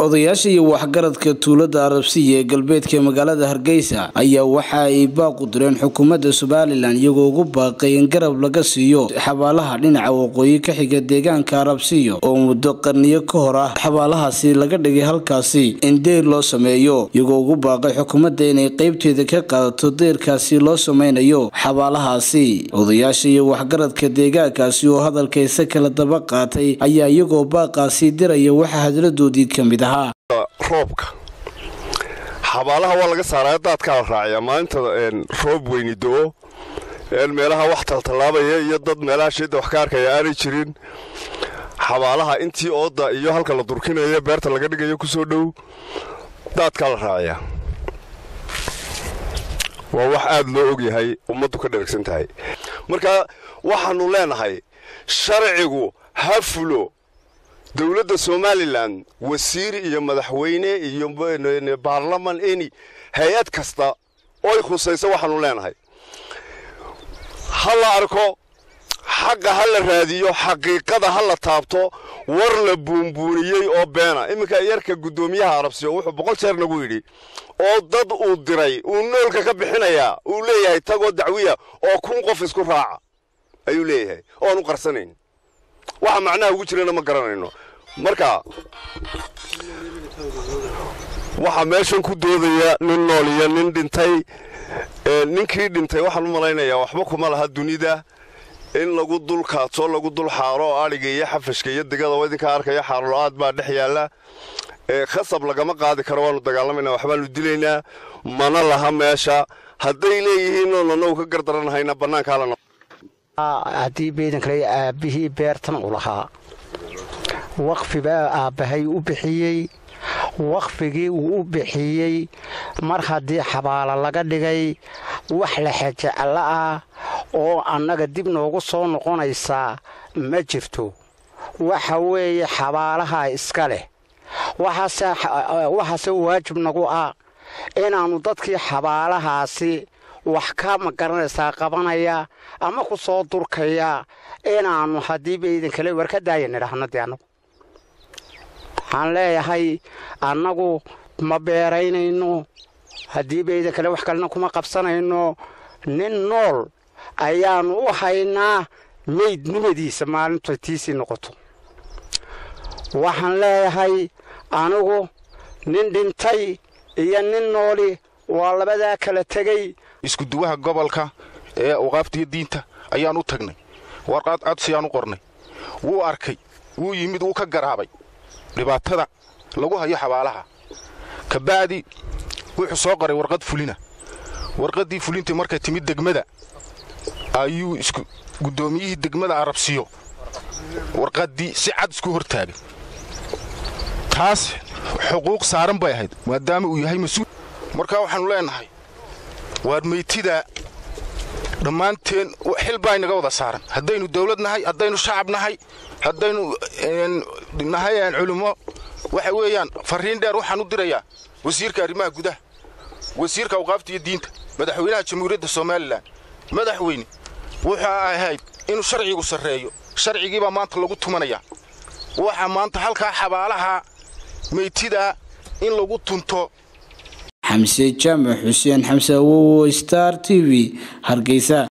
odayaasha iyo waxgaradka tuulada arabsiya ee galbeedka magaalada hargeysa ayaa waxa ay baaqu direen xukuumadda somalilan iyagoo ugu baaqay in garab laga siiyo xabaalaha dhinaca waqooyi ka xiga deegaanka arabsiyo oo muddo qarniyo ka hor ah xabaalahaasi laga dhigay halkaasi in deyr loo sameeyo iyagoo ugu baaqay xukuumadda inay qeybteeda ka qaadato deyrkaasi loo sameynayo xabaalahaasi odayaasha iyo waxgaradka deegaankaasi oo hadalkaysa kala daba qaatay ayaa iyagoo baaqaasi diraya waxaa hadladoodii ka mid ahaa roobka xabaalaha waa laga saaraya daadkaa la raaciyaa maalinta roob weyni do-o meelaha wax taltallaabaya iyo dad meelaha shidda wax ka arkaya aanay jirin xabaalaha intii ooda iyo halka la durkinayo beerta laga dhigayo kusoo dhow daadkaa la raaciyaa waa wax aad loo ogyahay ummaddu ka dheragsan tahay marka waxaannu leenahay sharcigu ha fulo dowladda somalilan wasiir iyo madaxweyne iyo baarlaman eni hay-ad kasta oy khusayso waxaanu leenahay ha la arko xaqa ha la raadiyo xaqiiqada ha la taabto war la buunbuuniyey oo beena iminka yarka guddoomiyaha arabsiyo wuxuu boqol jeer nagu yidhi oo dad uu diray uu noolka ka bixinayaa uu leeyahay tagoo dacwiya oo kun qof isku raaca ayuu leeyahay oanu qarsanayn waxa macnaha ugu jirana ma garanayno marka waxaa meeshan ku doodaya nin nool iyo nin dhintay ninkii dhintay waxaan u malaynayaa waxba kuma laha dunida in lagu dul kaadso lagu dul xaaro oo adhiga iyo xafashka iyo digada oo idinkaa arkaya xaarolo-aad baa dhex yaalla khasab lagama qaadi karo waanu dagaalamayna waxbaanu dilaynaa mana laha meesha hadday leeyihiin oon anagu ka gardaranahayna bannaankaala haddii beedankale aabbihii beertan u lahaa waqfibaa aabbahay u bixiyey waqfigii uu u bixiyey mar haddii xabaalo laga dhigay wax la xajeclo ah oo annaga dib noogu soo noqonaysaa ma jirto waxa weeye xabaalaha iska leh waxaase waajib nagu ah inaannu dadkii xabaalahaasi wax ka ma garanaysaa qabanaya ama ku soo durkaya inaannu haddiiba idinkale war ka daaya nidhaahno dee annagu waxaan leeyahay annagu ma beeraynayno haddiiba idinkale wax kalena kuma qabsanayno nin nool ayaannu u haynaa meyd nimadiisa maalintu tiisii noqoto waxaan leeyahay anigu nin dhintay iyo nin nooli waa labadaa kala tegey iskuduwaha gobolka ee awqaaftiyo diinta ayaan u tagnay warqaad codsiyaan u qornay wuu arkay wuu yimid wuu ka garaabay dhibaatada lagu hayo xabaalaha kabacdi wuxuu soo qoray warqad fulina warqaddii fulintii markay timid degmada ayuu guddoomiyihii degmada arabsiyo warqaddii si cad isku hortaagay taas xuquuq saaran bay ahayd maadaama uu yahay mas-uul markaa waxaannu leenahay waar meytidaa dhammaanteen xil baa inaga wada saaran haddaynu dawlad nahay haddaynu shacab nahay haddaynu nahay culimmo waxa weeyaan farriin dheer waxaan u dirayaa wasiirka arrimaha gudaha wasiirka awqaafta iyo diinta madaxweynaha jamhuuriyadda somalilan madaxweyne wuxuu ahayd inuu sharcigu sarreeyo sharcigiibaa maanta lagu tumanayaa waxaa maanta halkaa xabaalaha meytidaa in lagu tunto xamse jaamac xuseen xamse awowo star t v hargeysa